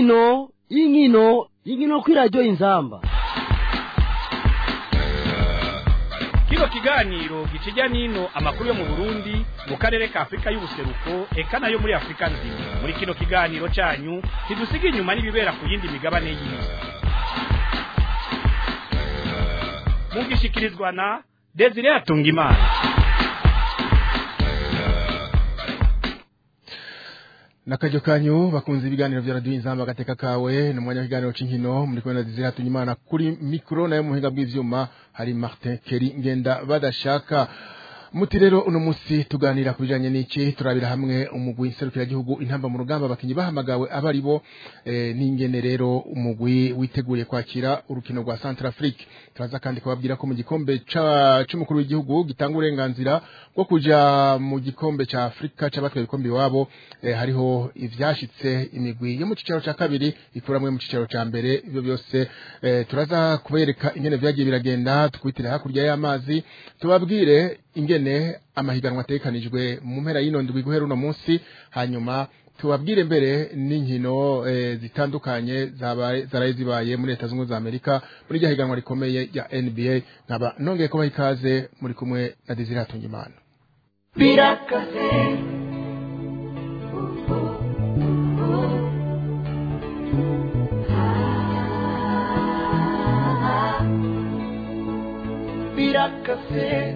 inkino inkino inkino kuri radiyo inzamba kino kiganiro gikijya n'ino amakuru yo mu burundi mu karere ka afurika y'ubuseruko eka nayo muri afurika nzima muri kino kiganiro cyanyu ntidusiga inyuma n'ibibera ku yindi migabane y'isi mugishikirizwa na desire atungimana Nakajo kanyu bakunze ibiganiro vya radio inzamba gateka kawe no mwanya w'ikiganiro c'inkino muri kumwe na Desire Tunyimana kuri micro nayo muhinga bw'ivyuma hari Martin Keri ngenda badashaka muti rero uno musi tuganira kubijanye n'iki turabira hamwe umugwi nserukira gihugu intamba mu rugamba bakinyi bahamagawe abari bo e, n'ingene rero umugwi witeguriye kwakira urukino rwa Centrafrique turaza kandi kubabwira ko mu gikombe ca c'umukuru w'igihugu gitanga uburenganzira bwo kuja mu gikombe ca Afrika c'abatwaye ibikombe iwabo e, hariho ivyashitse imigwi yo mu cicaro ca kabiri ikuramwe mu cicaro ca mbere ibyo byose e, turaza kubereka ingene vyagiye biragenda tukwitira hakurya y'amazi tubabwire ingene amahiganwa atekanijwe mu mpera y'ino ndwi guhera uno munsi hanyuma tubabwire mbere n'inkino e, zitandukanye zabaye zaraye zibaye muri leta zunze za Amerika muri rya higanwa rikomeye ya NBA nkaba nongeye kubaha ikaze muri kumwe na Desire Hatungimana birakaze birakaze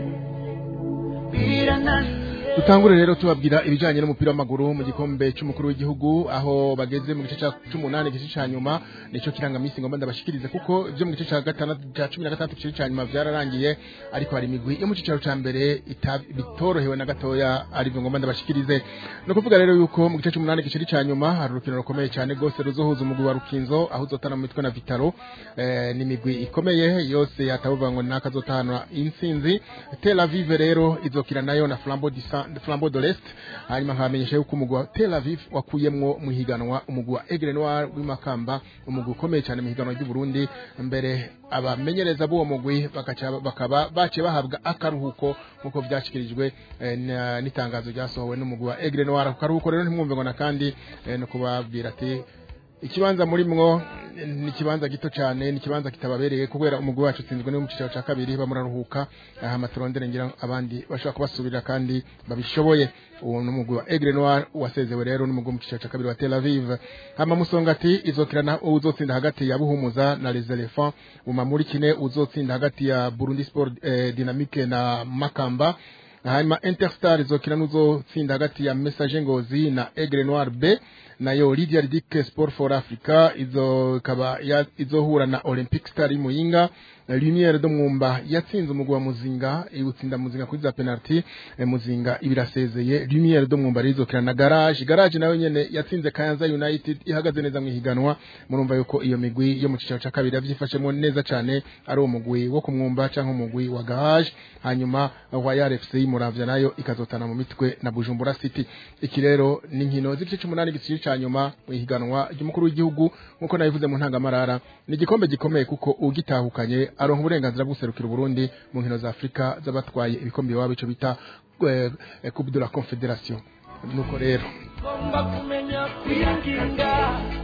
birananiye Dutangure rero tubabwira ibijanye n'umupira w'amaguru mu gikombe c'umukuru w'igihugu aho bageze mu gice ca 18 gice ca nyuma nico kiranga misi ngomba ndabashikirize kuko ivyo mu gice ca gatandatu ca 16 gice ca nyuma vyararangiye ariko hari imigwi yo mu cicaro ca mbere bitorohewe na gatoya ari byo ngomba ndabashikirize no kuvuga rero yuko mu gice c'umunani gice ca nyuma hari urukino rukomeye cyane gose ruzohuza umugwi wa Rukinzo aho uzotana mu mitwe na Vitaro eh, ni imigwi ikomeye yose yatavuga ngo nakazotana intsinzi Tel Aviv rero izokira nayo na Flambeau du Flambeau de l'Est hanyuma nkamenyesha yuko umugwi wa Tel Aviv wakuyemwo mu higanwa umugwi wa Aigle Noir w'imakamba umugwi ukomeye cyane mu higanwa ry'u Burundi mbere abamenyereza b'uwo mugwi bakaca bakaba bace bahabwa akaruhuko nkuko vyashikirijwe eh, n'itangazo ryasohowe n'umugwi wa Aigle Noir akaruhuko rero ntimwumve ngo na kandi eh, no kubabwira ati ikibanza muri mwo ni ikibanza gito cyane ni ikibanza kitababereye kubera umugwi wacu utsinzwe no mu cicaro ca kabiri bamuraruhuka aha maturondere ngira abandi bashobora kubasubirira kandi babishoboye uwo n'umugwi wa Aigle Noir wasezewe rero n'umugwi mu cicaro ca kabiri wa Tel Aviv hama musongati izokirana uzotsinda hagati ya Buhumuza na Les Elephants umamuri kine uzotsinda hagati ya Burundi Sport eh, Dynamique na Makamba hanyuma Interstar izokina n'uzotsinda hagati ya Message Ngozi na Aigle Noir B nayo Lydia Ridic Sport for Africa izo kaba izohura na Olympic Star Muyinga Lumiere do Mwumba yatsinze umugwa Muzinga iwutsinda Muzinga kuri za penalty e, Muzinga ibirasezeye Lumiere do Mwumba rizokina na Garage Garage nayo nyene yatsinze Kayanza United ihagaze neza mu higanwa murumva yuko iyo migwi yo mu cicaro ca kabiri yavyifashemo neza cane ari uwo mugwi wo kumwumba canke umugwi wa Garage hanyuma Royal FC Muravya nayo ikazotana mu mitwe na Bujumbura City iki rero ni nkino z'igice c'umunani gisiye ca nyuma mu higanwa ry'umukuru w'igihugu nkuko nabivuze mu ntangamarara ni igikombe gikomeye kuko ugitahukanye aronka uburenganzira bwo guserukira Burundi mu nkino za Afrika z'abatwaye ibikombe iwabo ico bita eh, Coupe de la Confédération nuko rero ngomba kumenya kwirinda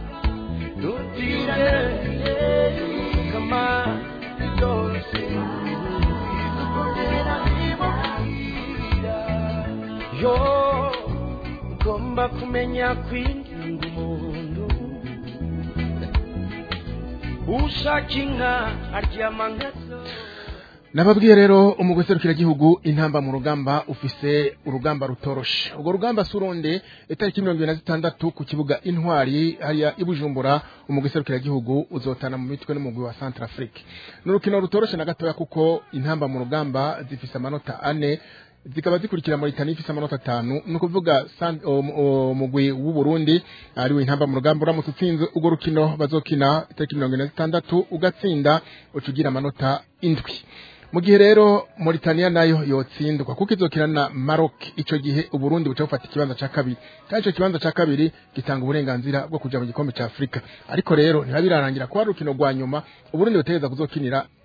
dutire kama byose dukorera ibokira yo ngomba kumenya kwirinda umuntu ushaka inka aryama nkazo Nababwiye rero umugwi serukira gihugu intamba mu rugamba ufise urugamba rutoroshe. Urwo rugamba suronde itariki 26 ku kibuga intwari hariya ibujumbura umugwi serukira gihugu uzotana mu mitwe n'umugwi wa Centrafrique. N'urukino rutoroshe na gatoya kuko intamba mu rugamba zifise amanota ane zikaba zikurikira Mauritania ifise amanota atanu ni ukuvuga umugwi w'u Burundi ari we intamba mu rugamba uramutse utsinze urwo rukino bazokina itariki mirongo ine na zitandatu ugatsinda ucugira amanota indwi mu gihe rero Mauritania nayo yotsindwa kuko izokina na Maroc ico gihe uburundi buca bufata ikibanza ca kabiri kandi ico kibanza ca kabiri gitanga uburenganzira bwo kuja mu gikombe ca Afrika ariko rero ntibirarangira ko ari urukino rwa nyuma uburundi butegeza kuzokinira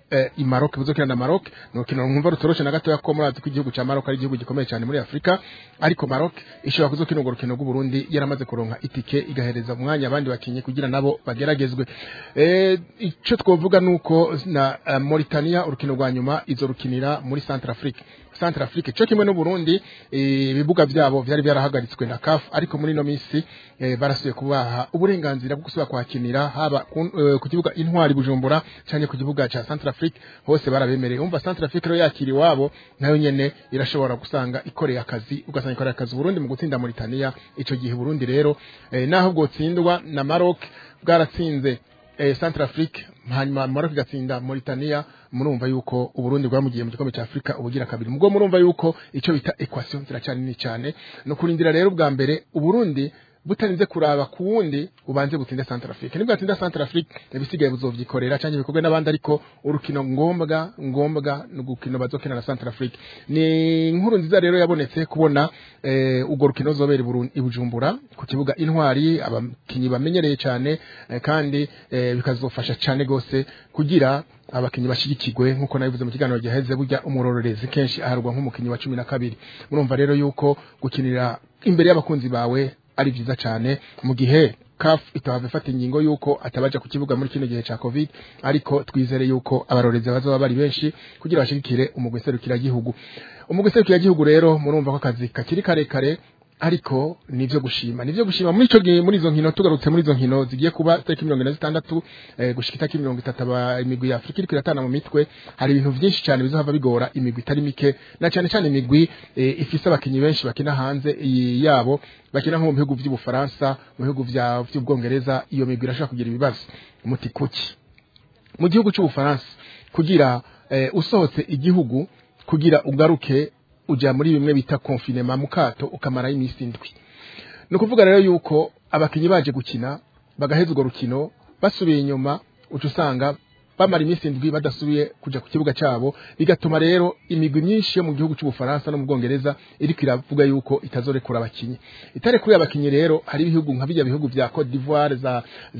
eh, i Maroc buzokina na Maroc ni urukino nkumva rutoroshe na gatoya ko murazi ko igihugu ca Maroc ari igihugu gikomeye cyane muri Afrika ariko Maroc ishobora kuzokina urwo rukino rw'u Burundi yaramaze kuronka itike igahereza umwanya abandi bakinyi kugira nabo bageragezwe eh ico twovuga nuko na uh, Mauritania urukino rwa nyuma izo rukinira muri Centrafrique Centrafrique cyo kimwe no Burundi eh, ibibuga byabo byari byarahagaritswe na CAF ariko muri no minsi eh, barasuye kubaha uburenganzira bwo gusubira kwakinira haba ku, eh, ku kibuga intwari Bujumbura cyane ku kibuga ca Centrafrique hose barabemereye umva Centrafrique rero yakiri wabo nayo nyene irashobora gusanga ikoreye akazi ugasanga ikoreye akazi Burundi mu gutsinda Mauritania ico gihe Burundi rero eh, naho bwotsindwa na Maroc bwaratsinze eh, Centrafrique hanyuma Maroc igatsinda Mauritania murumva yuko uburundi bwamugiye mu gikombe cya Afrika ubugira kabiri mugo murumva yuko ico bita equation ziracyari nini cyane no kurindira rero bwa mbere uburundi butarinze kuraba ku wundi ubanze butsinde Centrafrique nibwo atsinda Centrafrique ibisigaye buzovyikorera cyangwa bikorwe n'abandi ariko urukino ngombwa ngombwa n'ugukino bazokina na Centrafrique ni inkuru nziza rero yabonetse kubona eh, ugo rukino zobera i Bujumbura ku kibuga intwari abakinyi bamenyereye cyane eh, kandi eh, bikazofasha cyane gose kugira abakinyi bashigikirwe nkuko nabivuze mu kiganiro giheze burya umurorerezi kenshi aharwa nk'umukinyi wa cumi na kabiri murumva rero yuko gukinira imbere y'abakunzi bawe ari vyiza cyane mu gihe CAF itahava ifata ingingo yuko atabaja ku kibuga muri kino gihe ca covid ariko twizere yuko abarorezi bazoba bari benshi kugira bashigikire umugwi serukira gihugu umugwi serukira gihugu rero murumva ko akazi kakiri karekare ariko nivyo gushima nivyo gushima muri ico gihe muri izo nkino tugarutse muri izo nkino zigiye kuba tariki mirongo ine na zitandatu eh, gushika itariki mirongo itatu aba imigwi ya Afrika iriko iratana mu mitwe hari ibintu vyinshi cyane bizohava bigora imigwi itari mike na cyane cyane imigwi eh, ifise abakinyi benshi bakina hanze iyi yabo bakina nko mu bihugu vy'ubufaransa mu bihugu vya vy'ubwongereza iyo migwi irashobora kugira ibibazo umuti kuki mu gihugu c'ubufaransa kugira eh, usohotse igihugu kugira ugaruke uja muri bimwe bita confinement mukato ukamara iminsi indwi no kuvuga rero yuko abakinyi baje gukina bagaheza urwo rukino basubiye inyuma uca usanga bamara iminsi indwi badasubiye kuja ku kibuga cabo bigatuma rero imigwi myinshi yo mu gihugu c'ubufaransa no mu bwongereza iriko iravuga yuko itazorekura abakinyi itarekuye abakinyi rero hari ibihugu nka bijya bihugu vya Cote d'Ivoire za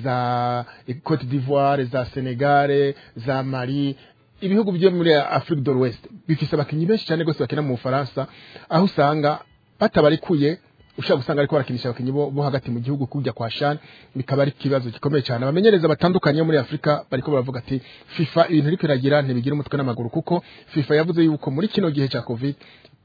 za Cote d'Ivoire za Senegal za Mali ibihugu byo muri Afrique de l'Ouest bifise abakinyi benshi cyane gose bakina mu Bufaransa aho usanga batabarikuye ushaka gusanga ariko barakinisha abakinyi bo, bo hagati mu gihugu kujya kwa Shan bikaba ari kibazo gikomeye cyane abamenyereza batandukanye muri Afrika bariko baravuga ati FIFA ibintu iriko iragira ntibigira umutwe n'amaguru kuko FIFA yavuze yuko muri kino gihe cya Covid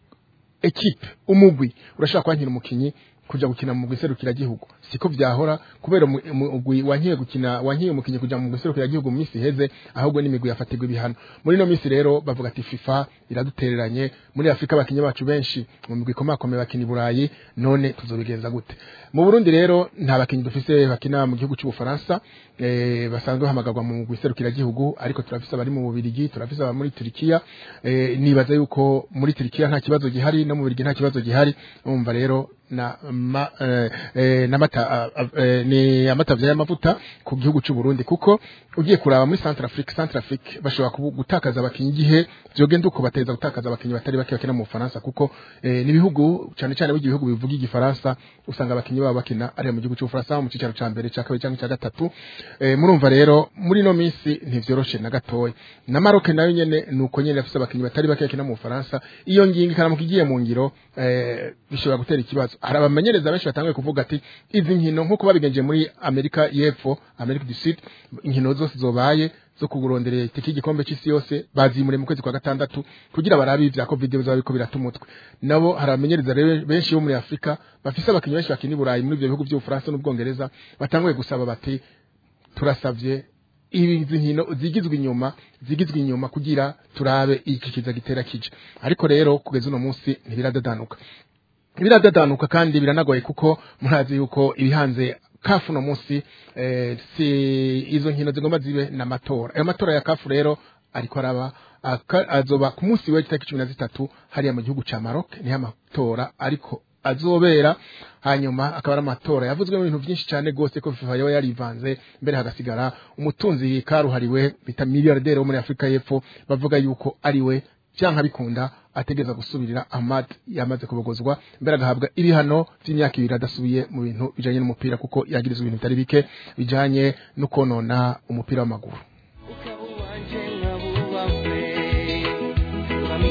equipe umugwi urashaka kwankira umukinyi kuja gukina mu giserukira gihugu siko vyahora kubera umugwi wankiye gukina wankiye umukinyi kuja mu giserukira gihugu mu misi heze ahubwo n'imigwi yafatirwa ibihano muri no misi rero bavuga ati FIFA iradutereranye muri Afrika abakinyi bacu benshi mu migwi komakomeye bakina i Burayi none tuzobigenza gute mu Burundi rero nta bakinyi dufise bakina mu gihugu cy'Ubufaransa eh, basanzwe bahamagarwa mu giserukira gihugu ariko turafise abari mu Bubirigi turafise aba muri Turkiya eh, nibaza yuko muri Turkiya nta kibazo gihari no mu Bubirigi nta kibazo gihari umva rero na ma, eh, eh, namata eh, ni amatavya y'amavuta ku gihugu cy'u Burundi kuko ugiye kuraba muri Centrafrique Centrafrique bashobora gutakaza abakinyi gihe byogenda uko bateza gutakaza abakinyi batari bake bakina mu Faransa kuko eh, ni bihugu cyane cyane bigi bihugu bivuga igifaransa usanga abakinyi babo bakina ari mu gihugu cy'Ufaransa mu cicaro ca mbere ca kabiri cyangwa ca gatatu eh, murumva rero muri no minsi ntivyoroshe na gatoya na Maroc nayo nyene nuko nyene afise abakinyi batari bake bakina mu Faransa iyo ngingo ikaramuka igiye mu ngiro eh, bishobora gutera ikibazo hari abamenyereza benshi batanguye kuvuga ati izi nkino nk'uko babigenje muri Amerika y'Epfo Amerika du Sud inkino zose zobaye zo kuguronderera itiki igikombe cy'isi yose bazimure mu kwezi kwa gatandatu kugira barabe ivya covid bizaba biko biratumutwe nabo hari abamenyereza rero benshi bo muri Afrika bafise abakinyi benshi bakina i Burayi muri ivyo bihugu by'Ubufaransa n'Ubwongereza batanguye gusaba bati turasavye izi nkino zigizwe inyuma zigizwe inyuma kugira turabe iki kiza gitera kije ariko rero kugeza uno munsi ntibiradadanuka biradadanuka kandi biranagoye kuko murazi yuko ibihanze kafu no munsi eh, si izo nkino zigomba zibe na matora ayo matora ya kafu rero ariko araba azoba ku munsi w'itariki cumi na zitatu hariya mu gihugu ca Maroc niho amatora ariko azobera hanyuma akaba ari amatora yavuzwe mu bintu byinshi cyane gose ko FIFA yaba yarivanze mbere hagasigara umutunzi karuhariwe bita milliardaire wo muri Afrika y'Epfo bavuga yuko ari we cyanka bikunda ategeza gusubirira Ahmad yamaze kubogozwa mbere agahabwa ibihano by'imyaka ibiri adasubiye mu bintu bijanye n'umupira kuko yagirizwa ibintu bitari bike bijanye no konona umupira w'amaguru ukaba uwanje nkaba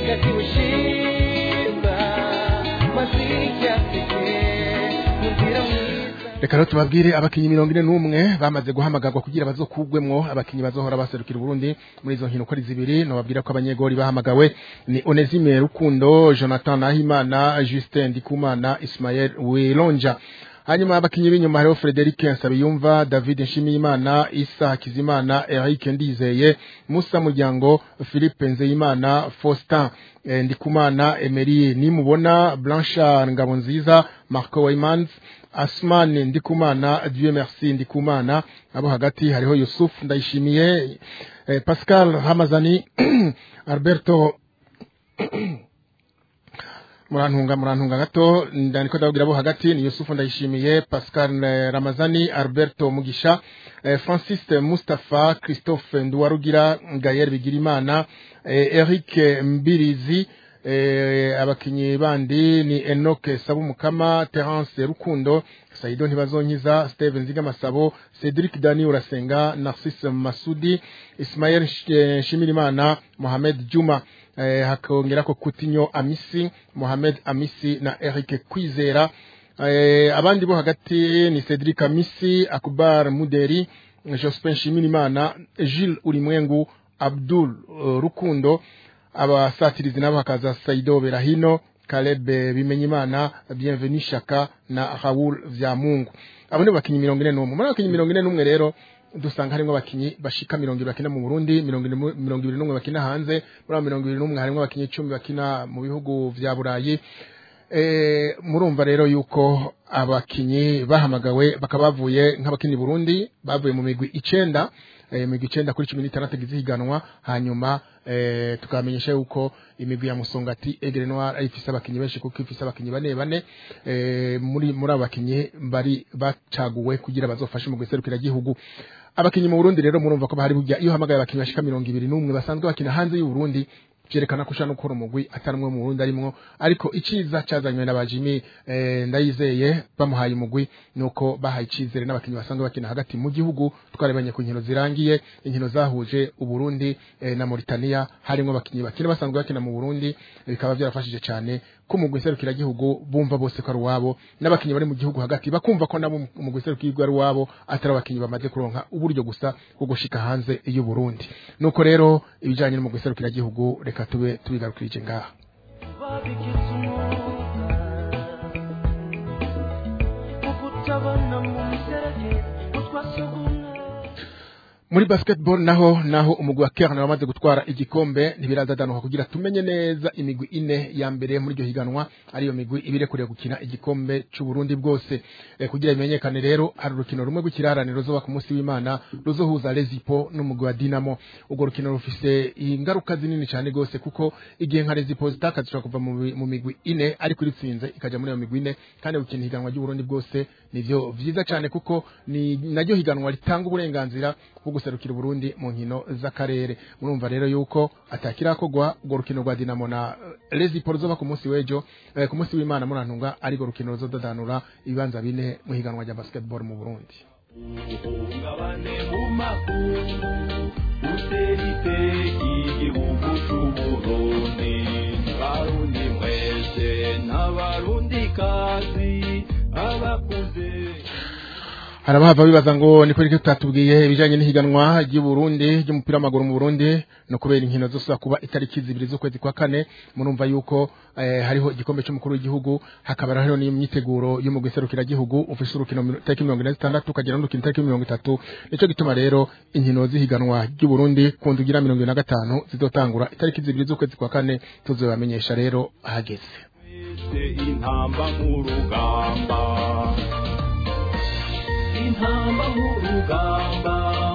kakimushinga maziki afite mubwira mwiza reka rero tubabwire abakinyi mirongo ine n'umwe bamaze guhamagarwa kugira bazokugwemwo abakinyi bazohora baserukira uburundi muri izo nkino uko ari zibiri nobabwira ko abanyegori bahamagawe ni onesime rukundo jonathan nahimana justin ndikumana ismael wilonja hanyuma abakinyi b'inyuma hariho frederic nsabiyumva david nshimiyimana isa hakizimana eric ndizeye musa muryango philippe nzeyimana faustin eh, ndikumana emery nimubona blanchard ngabonziza marco waymans asman ndikumana dieu merci ndikumana abo hagati hariho yusuf ndayishimiye eh, pascal hamazani alberto murantunga murantunga gato ndandiko ndababwira abo hagati ni yusufu ndayishimiye pascal eh, ramazani alberto mugisha eh, francis mustapha christophe nduwarugira gayer bigirimana eh, eric mbirizi eh, abakinyi bandi ni enoke sabumukama terence rukundo saido ntibazonkiza steven zigamasabo cedric dani urasenga narcisse masudi ismael Sh- eh, shimirimana mohamed juma eh, hakongerako kutinyo amisi mohamed amisi na eric kwizera eh, abandi bo hagati ni cedric amisi akubar muderi jospin shimirimana gilles ulimwengu abdul uh, rukundo abasatirizi nabo hakaza saido berahino Caleb eh, Bimenyimana Bienvenu Shaka na Raoul Vyamungu abo ni bakinyi mirongo ine n'umwe muri abo bakinyi mirongo ine n'umwe rero dusanga harimo abakinyi bashika mirongo ibiri bakina mu Burundi mirongo ine mu- mirongo ibiri n'umwe bakina hanze muri abo mirongo ibiri n'umwe harimo abakinyi icumi bakina mu bihugu vya Burayi Eh, murumva rero yuko abakinyi bahamagawe bakaba bavuye nk'abakinyi Burundi bavuye mu migwi icenda eh, migwi icenda kuri cumi n'itandatu igize ihiganwa hanyuma eh, tukamenyesha yuko imigwi ya Musongati Aigle Noir ari ifise abakinyi benshi kuko ifise abakinyi bane bane eh, muri muri abo bakinyi bari bacaguwe kugira bazofashe mu guserukira gihugu abakinyi mu Burundi rero murumva ko bahari burya iyo hamagaye abakinyi bashika mirongo ibiri n'umwe basanzwe bakina hanze y'u Burundi vyerekana ko ushaka gukora umugwi atari umwe mu Burundi arimwo ariko iciza cazanywe na bajimi eh, ndayizeye bamuhaye umugwi nuko bahaye icizere n'abakinyi basanzwe bakina hagati mu gihugu twarebanye ku nkino zirangiye inkino zahuje uburundi eh, na Mauritania harimo abakinyi bakina basanzwe bakina mu Burundi eh, bikaba byarafashije cyane ko umugwi serukira gihugu bumva bose ko ari uwabo n'abakinyi bari mu gihugu hagati bakumva ko nabo umugwi serukira ari uwabo atari abakinyi bamaze kuronka uburyo gusa bwo gushika hanze y'u Burundi nuko rero ibijanye n'umugwi serukira gihugu reka tube tubigarukirije ngaha babigize umwuga wo kutabona mu miserege utwasugumwe muri basketball naho naho umugwi wa Kern wamaze gutwara igikombe ntibirazadanuka kugira tumenye neza imigwi ine ya mbere muri iryo higanwa ariyo migwi ibirekuriye gukina igikombe c'u Burundi bwose e, kugira bimenyekane rero hari urukino rumwe rw'ikirarane ruzoba ku munsi w'Imana ruzohuza Lezipo n'umugwi wa Dinamo urwo rukino rufise ingaruka zinini cyane gose kuko igihe nka Lezipo zitakazishobora kuva mu, mi- mu migwi ine ariko iritsinze ikaja muri iyo migwi ine kandi gukina ihiganwa ry'u Burundi bwose nivyo vyiza cyane kuko ni naryo higanwa ritanga uburenganzira bwo guserukira Burundi mu nkino z'akarere murumva rero yuko atakirakogwa urwo rukino rwa Dinamo na eh, Lezipo ruzoba ku munsi w'ejo eh, ku munsi w'Imana murantunga ariko rukino ruzodadanura ibibanza bine mu higanwa rya basketball mu Burundi uhungabane mu makungu utera iteka igihugu c'uburundi barundi mwese n'abarundi kazi abakuze harabahava bibaza ngo niko rike tutatubwiye ibijanye n'ihiganwa ry'u Burundi ry'umupira w'amaguru mu Burundi no kubera inkino zose kuba itariki zibiri z'ukwezi kwa kane murumva yuko eh, hariho igikombe cy'umukuru w'igihugu hakaba hariho n'imyiteguro yo mu giserukira gihugu ufise urukino miro- tariki mirongo ine zitandatu ukagera n'urukino tariki mirongo itatu nico gituma rero inkino z'ihiganwa ry'u Burundi ku ndugira mirongo ibiri na gatanu zizotangura itariki zibiri z'ukwezi kwa kane tuzobamenyesha rero ahageze twese intamba nk'urugamba intamba nk'urugamba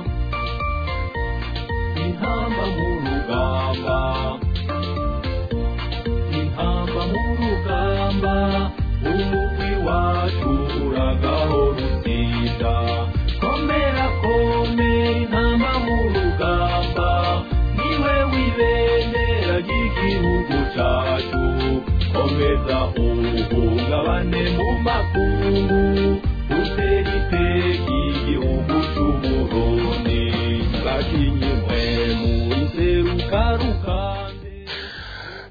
intamba nk'urugamba intamba nk'urugamba umugwi wacu uragaho rutsinda komera komera intamba nk'urugamba niwe wibendera ry'igihugu cacu komeza uhungabane mu makungu utera iteka igihugu c'uburundi bakinyi mwe muri seruka rukande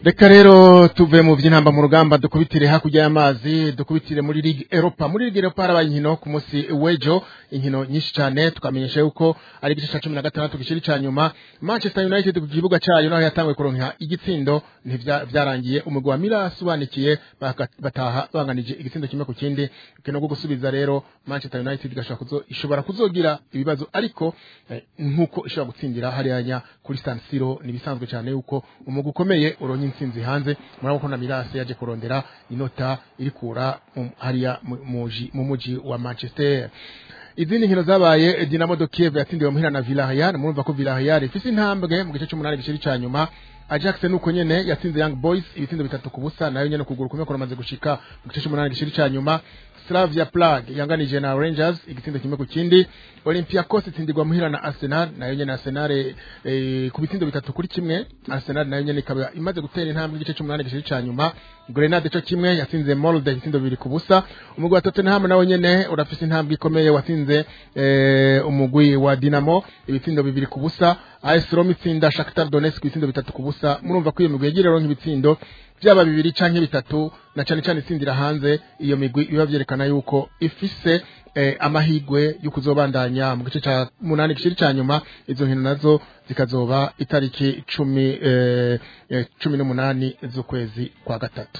reka rero tuve mu by'intamba mu rugamba dukubitire hakurya y'amazi dukubitire muri ligue europa muri ligue europa harabaye inkino ku munsi w'ejo inkino nyinshi cyane tukamenyesha yuko ari igice cya cumi na gatandatu gishiri cya nyuma manchester united ku kibuga cyayo naho yatanguye kuronka igitsindo ntivya- vyarangiye umugwi wa milas ubanikiye baka- bataha banganije igitsindo kimwe ku kindi ukino rwo gusubiza rero manchester united igashobora kuzo, ishobora kuzogira ibibazo ariko eh, nk'uko ishobora gutsindira hariya kuri san siro ni ibisanzwe cyane yuko umugwi ukomeye uronye intsinzi hanze murabona ko na mirase yaje kurondera inota irikura mu- hariya mu- muji- mu muji wa manchester izindi nkino zabaye dinamo de kiev yatsindiwe muhira na villarreal murumva ko villarreal ifise intambwe mu gice c'umunani giciri ca nyuma ajax nuko nyene yatsinze young boys ibitsindo bitatu ku busa nayo nyene kuguru kumwe kuramaze gushika mu gice c'umunani giciri ca nyuma slavia prague yanganije na rangers igitsindo kimwe ku kindi olympiacos itsindirwa muhira na arsenal nayo nyene arsenal eh, ku bitsindo bitatu kuri kimwe arsenal nayo nyene ikaba imaze gutera intambwe igice c'umunani giciri ca nyuma grenade co kimwe yatsinze molde ibitsindo bibiri ku busa umugwi wa tottenham nawe nyene urafise intambwe ikomeye watsinze eh, umugwi wa dinamo ibitsindo bibiri ku busa AS Roma itsinda Shakhtar Donetsk ibitsindo bitatu ku busa murumva ko iyo migwi yagira rero nk'ibitsindo byaba bibiri canke bitatu na cane cane itsindira hanze iyo migwi biba vyerekana yuko ifise eh, amahigwe yo kuzobandanya mu gice ca munani gishiri ca nyuma izo nkino nazo zikazoba itariki cumi eh, eh, cumi n'umunani z'ukwezi kwa gatatu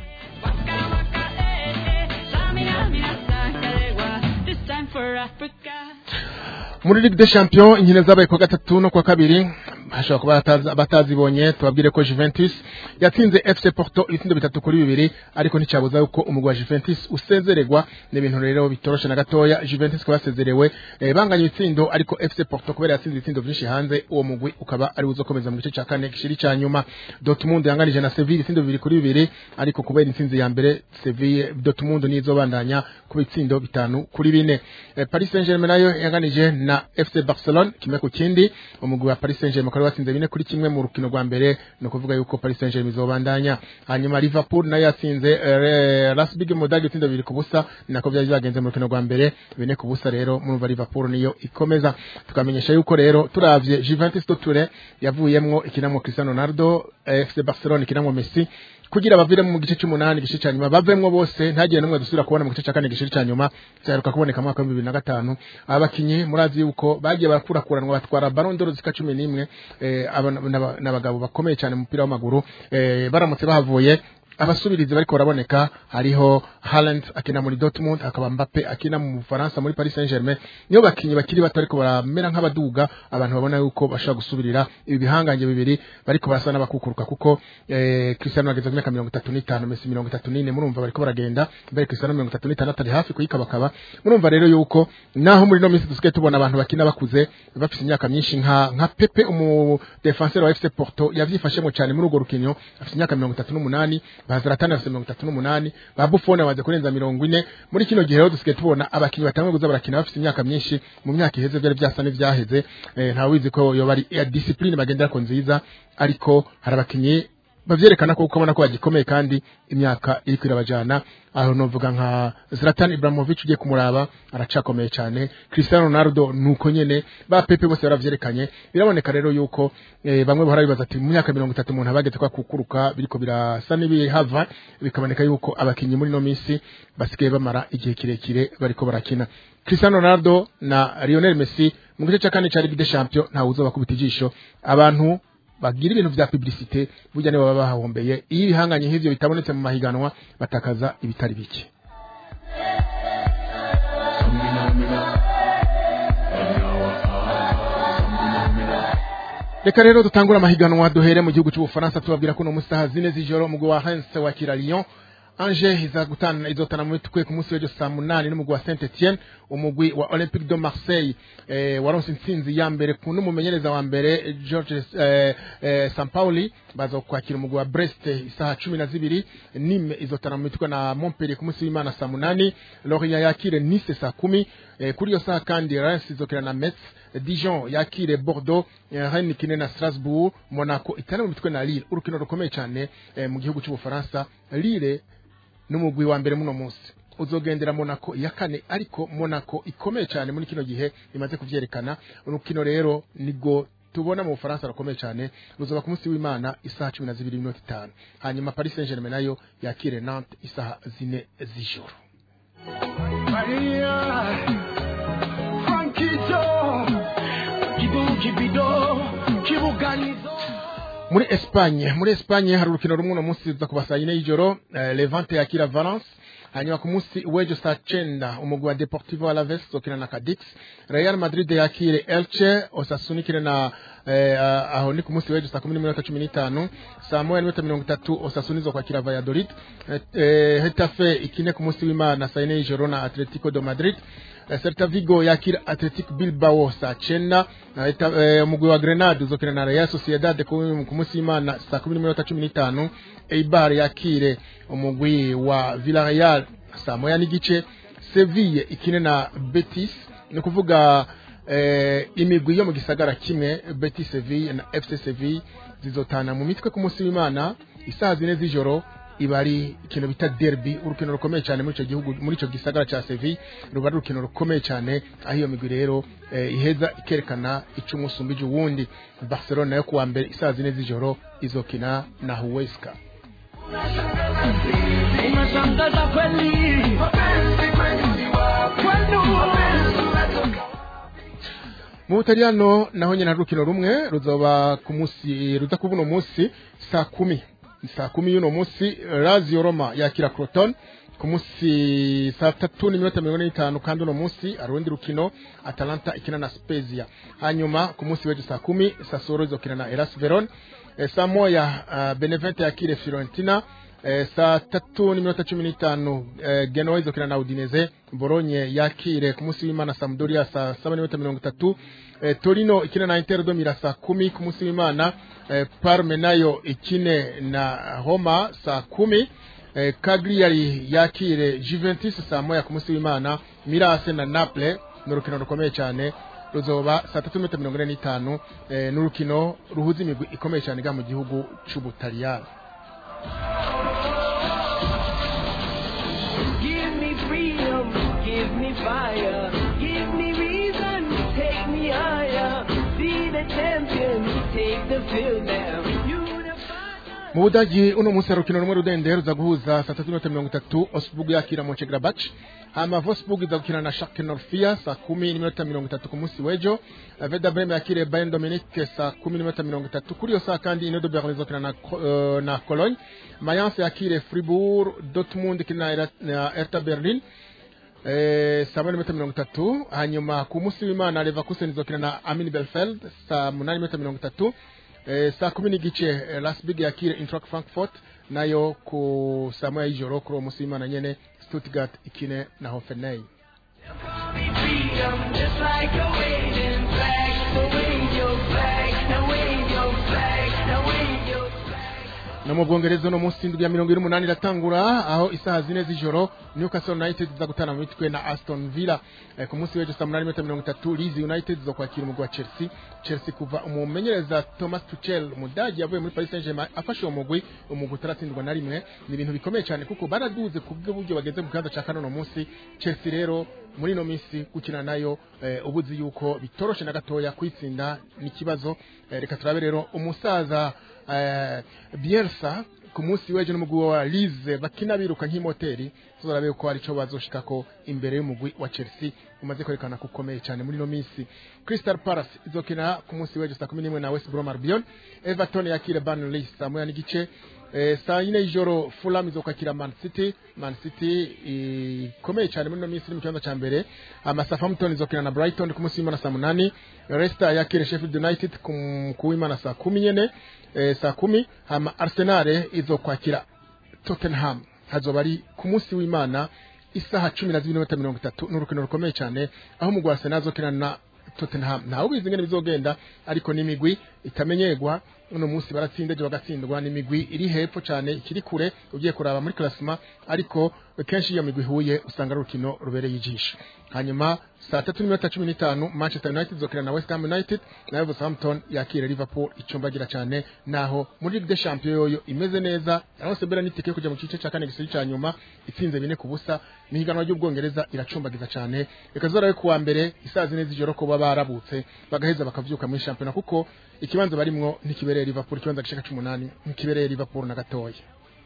This time for Africa. muri Ligue des Champions inkino zabaye kwa gatatu no kwa kabiri hashobora kuba batazi- batazibonye tubabwire ko Juventus yatsinze FC Porto ibitsindo bitatu kuri bibiri ariko nticyabuza yuko umugwi wa Juventus usezererwa ni ibintu rero bitoroshe na gatoya Juventus kuba yasezerewe eh, banganya ibitsindo ariko FC Porto kubera yatsinze ibitsindo byinshi hanze uwo mugwi ukaba ari uzokomeza mu gice cya kane gishiri cya nyuma Dortmund yanganije na Sevilla ibitsindo bibiri kuri bibiri ariko kubera intsinzi ya mbere Sevilla Dortmund nizo bandanya ku bitsindo bitanu kuri bine eh, Paris Saint-Germain nayo yanganije na FC Barcelone kimwe ku kindi umugwi wa Paris Saint-Germain ukaba watsinze bine kuri kimwe mu rukino rwa mbere ni ukuvuga yuko Paris Saint-Germain izobandanya hanyuma Liverpool nayo yatsinze eh, Rasbig Modag ibitsindo bibiri ku busa ni nako byari byagenze mu rukino rwa mbere bine ku busa rero murumva Liverpool niyo ikomeza tukamenyesha yuko rero turavye Juventus de Turin yavuyemwo ikinamwo Cristiano Ronaldo eh, FC Barcelone ikinamwo Messi kugira bavire mu gice cy'umunani gice cya nyuma bavemwo bose ntagire n'umwe dusubira kubona mu gice cya kane gice cya nyuma cyaheruka kuboneka mu mwaka w'ibihumbi bibiri na gatanu aba bakinyi murazi yuko bagiye barakurakuranwa batwara Ballon d'Or zika cumi n'imwe eh, aba n'aba- n'abagabo bakomeye cyane mu mupira w'amaguru eh, baramutse bahavuye abasubirizi bariko baraboneka hariho Haaland akina muri Dortmund akaba Mbappe akina mu Faransa muri Paris Saint-Germain niyo bakinyi bakiri bato ariko baramera nk'abaduga abantu babona yuko bashobora gusubirira ibi bihangange bibiri bariko barasa n'abakukuruka kuko eh, Cristiano ageze ku myaka mirongo itatu n'itanu Messi mirongo itatu n'ine murumva bariko baragenda mbere Cristiano mirongo itatu n'itandatu ari hafi kuyikabakaba murumva rero yuko naho muri no minsi dusigaye tubona abantu bakina bakuze bafite imyaka myinshi nka nka Pepe umu defenseur wa FC Porto yavyifashemo cyane muri urwo rukino afite imyaka mirongo itatu n'umunani ba Zlatan afite mirongo itatu n'umunani ba Buffon bamaze kurenza mirongo ine muri kino gihe rero dusigaye tubona abakinyi batanguye kuza barakina bafite imyaka myinshi mu myaka iheze byari byasa n'ivyaheze eh, nta wizi ko yoba ari ya discipline bagendera ko nziza ariko hari abakinyi bavyerekana ko ukabona ko bagikomeye kandi imyaka iri kwirabajana aho novuga nka Zlatan Ibrahimovic ugiye kumuraba aracakomeye cyane Cristiano Ronaldo nuko nyene ba Pepe bose baravyerekanye biraboneka rero yuko eh, bamwe bahora bibaza ati mu myaka 30 umuntu abageze kwa kukuruka biriko birasa n'ibihava bikaboneka yuko abakinyi muri no minsi basigaye bamara igihe kirekire bariko barakina Cristiano Ronaldo na Lionel Messi mu gice cya kane cya Ligue des Champions ntawe uzoba kubita ijisho abantu bagira ibintu vya publicité burya nibo baba bahombeye iyo ibihanganye nk'ivyo bitabonetse mu mahiganwa batakaza ibitari bike reka rero dutangura amahiganwa duhere mu gihugu cy'ubufaransa tubabwira ko no mu saha zine z'ijoro umugwi wa Reims wakira Lyon Angers iza gutana izotana mu mitwe ku munsi w'ejo saa munani n'umugwi wa Saint Etienne umugwi wa Olympique de Marseille eh, waronse intsinzi ya mbere ku n'umumenyereza wa mbere George eh, eh, Sampaoli baza kwakira umugwi wa Brest isaha cumi na zibiri Nîmes izotana mu mitwe na Montpellier ku munsi w'Imana saa munani Lorient yakire Nice saa kumi eh, kuri iyo saha kandi Reims izokina na Metz Dijon yakire Bordeaux eh, Rennes ikine na Strasbourg Monaco itana mu mitwe na Lille urukino rukomeye cyane eh, mu gihugu cy'ubufaransa Lille n'umugwi wa mbere muno munsi uzogendera Monaco ya kane ariko Monaco ikomeye cyane muri kino gihe imaze kuvyerekana urukino rero nigo tubona mu Bufaransa rukomeye cyane ruzoba ku munsi w'Imana isaha 12:05 hanyuma Paris Saint-Germain nayo yakire Nantes isaha zine z'ijoro muri Espagne muri Espagne hari urukino rumwe no munsi ruza kuba saa yine y'ijoro eh, Levante yakira Valence hanyuma ku munsi w'ejo saa cenda umugwi wa Deportivo Alaves uzokina na Cadix Real Madrid yakire Elche Osasuna ikine na eh, ah, aho ni ku munsi w'ejo saa kumi n'iminota cumi n'itanu saa moya n'iminota mirongo itatu Osasuna izokwakira Valladolid eh, eh, Hetafe ikine ku munsi w'Imana saa yine y'ijoro na Atletico de Madrid Eh, Celta Vigo yakira Athletic Bilbao saa cenda na Eta- eh, umugwi wa Grenade uzokina na Real Sociedad ku ku munsi w'Imana saa kumi n'iminota cumi n'itanu Eibar yakire umugwi wa Villarreal saa moya n'igice Seville ikine na Betis ni ukuvuga eh, imigwi yo mu gisagara kimwe Betis Seville na FC Seville zizotana mu mitwe ku munsi w'Imana isaha zine z'ijoro iba ari ikintu bita derby urukino rukomeye cyane muri icyo gihugu muri icyo gisagara cya Seville ruba ari urukino rukomeye cyane aho iyo migwi rero eh, iheza ikerekana icyo umusumbije uwundi Barcelona yo kuwa mbere isaha zine z'ijoro izokina na Huesca Unashangaza kweli mu Butaliyano naho nyine hari urukino rumwe ruzoba ku munsi ruza kuba uno munsi saa kumi saa kumi y'uno munsi Lazio Roma yakira Croton ku munsi saa tatu n'iminota mirongo ine n'itanu kandi uno munsi hari urundi rukino Atalanta ikina na Spezia hanyuma ku munsi w'ejo saa kumi Sassuolo izokina na Hellas Verona Eh, saa moya uh, Benevento yakire Fiorentina Eh, saa tatu n'iminota cumi n'itanu eh, Genoa izokina na Udinese Bologna yakire ku munsi w'Imana Sampdoria saa saba n'iminota mirongo itatu eh, Torino ikine na Inter Domira saa kumi ku munsi w'Imana eh, Parme nayo ikine na Roma saa kumi eh, Cagliari yakire Juventus saa moya ku munsi w'Imana Mirase na Naples ni urukino rukomeye cyane ruzoba saa tatu n'iminota mirongo ine n'itanu eh, ni urukino ruhuza imigwi ikomeye cyane ga mu gihugu c'Ubutaliyani Give me freedom, give me fire, give me reason, take me higher. Be the champion, take the field now. Unify. mu budagi uno munsi hari urukino rumwe rudende ruza guhuza saa tatu n'iminota mirongo itatu osburg yakira monchegrabach hama vosburg iza gukina na shark norfia saa kumi n'iminota mirongo itatu ku munsi w'ejo veda breme yakire bayern dominique saa kumi n'iminota mirongo itatu kuri iyo saa kandi inodo berlin izokina na, uh, na cologne mayence yakire fribourg dortmund ikina na Era- na erta berlin Eh, saa moya n'iminota mirongo itatu hanyuma ku munsi w'imana leverkusen izokina na amin belfeld saa munani n'iminota mirongo itatu eh, saa kumi n'igice eh, lasbig yakire intrak frankfurt nayo ku saa moya y'ijoro kuri uwo munsi w'imana nyene stuttgart ikine na hoffenheim freedom, just like a waving flag. So wave your flag, now wave your flag, now wave your flag. no mu bwongereza uno munsi indwi ya mirongo ine n'umunani iratangura aho isaha zine z'ijoro newcastle united iza gutana mu mitwe na aston villa eh, ku munsi w'ejo saa munani n'iminota mirongo itatu leeds united iza kwakira umugwi wa chelsea chelsea kuva umumenyereza thomas tuchel umudagi yavuye muri paris saint germain afashe uwo mugwi umugwi utaratsindwa na rimwe ni ibintu bikomeye cyane kuko baraduze ku bw'uburyo bageze ku kibanza cya kane uno munsi chelsea rero muri ino minsi gukina nayo eh, ubuzi yuko bitoroshe na gatoya kwitsinda ni ikibazo eh, reka turabe rero umusaza eh, Bielsa ku munsi w'ejo n'umugwi wa Lize bakina biruka nk'imoteri tuzarabe ko hari ico bazoshikako imbere y'umugwi wa Chelsea umaze kwerekana ko ukomeye cyane muri ino minsi Crystal Palace izokina ku munsi w'ejo saa kumi n'imwe na West Brom Albion Everton yakire Burnley saa moya n'igice Eh, saa yine y'ijoro Fulham izokwakira Man City Man City ikomeye cyane muri ino minsi iri mu kibanza cya mbere ama Southampton izokina na Brighton ku munsi w'Imana saa munani Leicester yakire Sheffield United ku ku w'Imana saa kumi nyene eh, saa kumi hama Arsenal izokwakira Tottenham hazoba ari ku munsi w'Imana isaha cumi na zibiri n'iminota mirongo itatu ni urukino rukomeye cyane aho umugwi wa Arsenal azokina na Tottenham ntawe ubizi ingene bizogenda ariko n'imigwi itamenyerwa uno munsi baratsinda ejo bagatsindwa ni imigwi iri hepfo cyane ikiri kure ugiye kuraba muri classement ariko kenshi iyo migwi ihuye usanga ari urukino rubereye ijisho hanyuma saa tatu n'iminota cumi n'itanu manchester united zokina na west ham united nayo Southampton yakira liverpool icumbagira cyane naho muri ligue des champions yoyo imeze neza aho sebera n'itike yo kujya mu gice cya kane gisiri cya nyuma itsinze bine ku busa n'ihiganwa ry'ubwongereza iracumbagiza cyane reka zorawe kuwa mbere isazi neza ijoro ko baba barabutse bagaheza bakavyuka muri shampiyona kuko ikibanza barimwo ntikibereye liverpool ikibanza gishika c'umunani ntikibereye liverpool na gatoya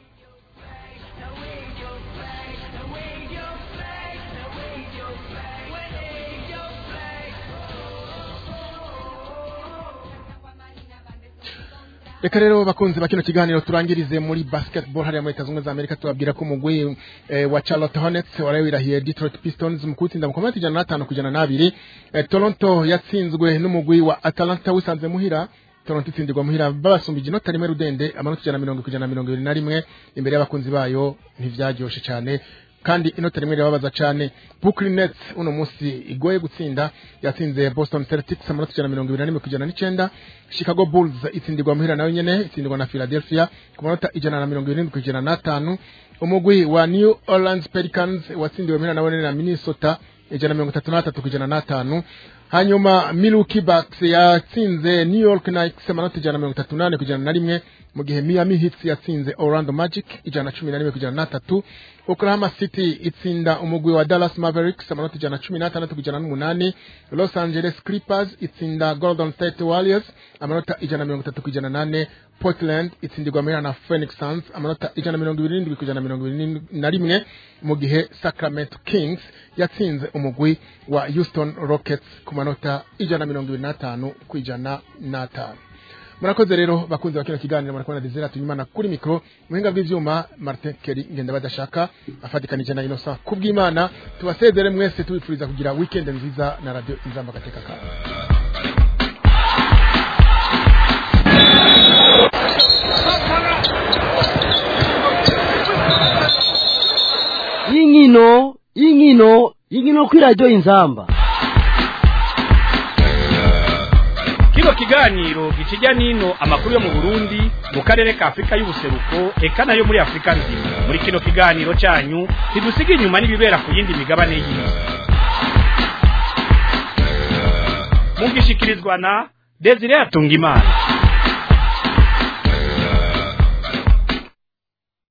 reka rero bakunzi ba kino kiganiro turangirize muri basketball hariya muri leta zunze ubumwe za amerika tubabwira ko umugwi eh, wa charlotte hornets waraye wirahiye detroit pistons mu kuwutsinda mu komati ijana n'atanu ku ijana n'abiri eh, toronto yatsinzwe n'umugwi wa atalanta wisanze muhira toronto itsindirwa muhira babasumbije inota rimwe rudende amanota ijana na mirongo ku ijana na mirongo ibiri na rimwe imbere y'abakunzi bayo ntivyaryoshe cyane kandi inota rimwe rirababaza cyane Brooklyn Nets uno munsi igoye gutsinda yatsinze Boston Celtics amanota ijana na mirongo ibiri na rimwe ku ijana n'icenda Chicago Bulls itsindirwa muhira nayo nyene itsindirwa na Philadelphia ku manota ijana na mirongo irindwi ku ijana n'atanu umugwi wa New Orleans Pelicans watsindiwe muhira nawe na Minnesota ijana na mirongo itatu n'atatu ku ijana n'atanu hanyuma Milwaukee Bucks yatsinze New York Knicks amanota ijana na mirongo itatu n'ane ku ijana na rimwe mu gihe Miami Heat yatsinze Orlando Magic ijana na cumi na rimwe ku ijana n'atatu Oklahoma City itsinda umugwi wa Dallas Mavericks amanota ijana na cumi n'atandatu ku ijana n'umunani Los Angeles Clippers itsinda Golden State Warriors amanota ijana na mirongo itatu ku ijana n'ane Portland itsindirwa muri na Phoenix Suns amanota ijana na mirongo ibiri n'indwi ku ijana na mirongo ibiri na rimwe mu gihe Sacramento Kings yatsinze umugwi wa Houston Rockets ku manota ijana na mirongo ibiri n'atanu ku ijana n'atanu murakoze rero bakunze bakino kiganiro murakoze na Desire tunyimana kuri mikro muhinga bw'ivyuma Martin Kelly ngenda badashaka afatikanije na Innocent kubw'Imana tubasezere mwese tubifuriza kugira weekend nziza na radio Inzamba gateka ka y'inkino y'inkino y'inkino kuri radiyo inzamba kino kiganiro gikijya n'ino amakuru yo mu burundi mu karere ka afurika y'ubuseruko eka nayo muri afurika nzima muri kino kiganiro cyanyu ntidusiga inyuma n'ibibera ku yindi migabane y'isi mugishikirizwa na desire atungimana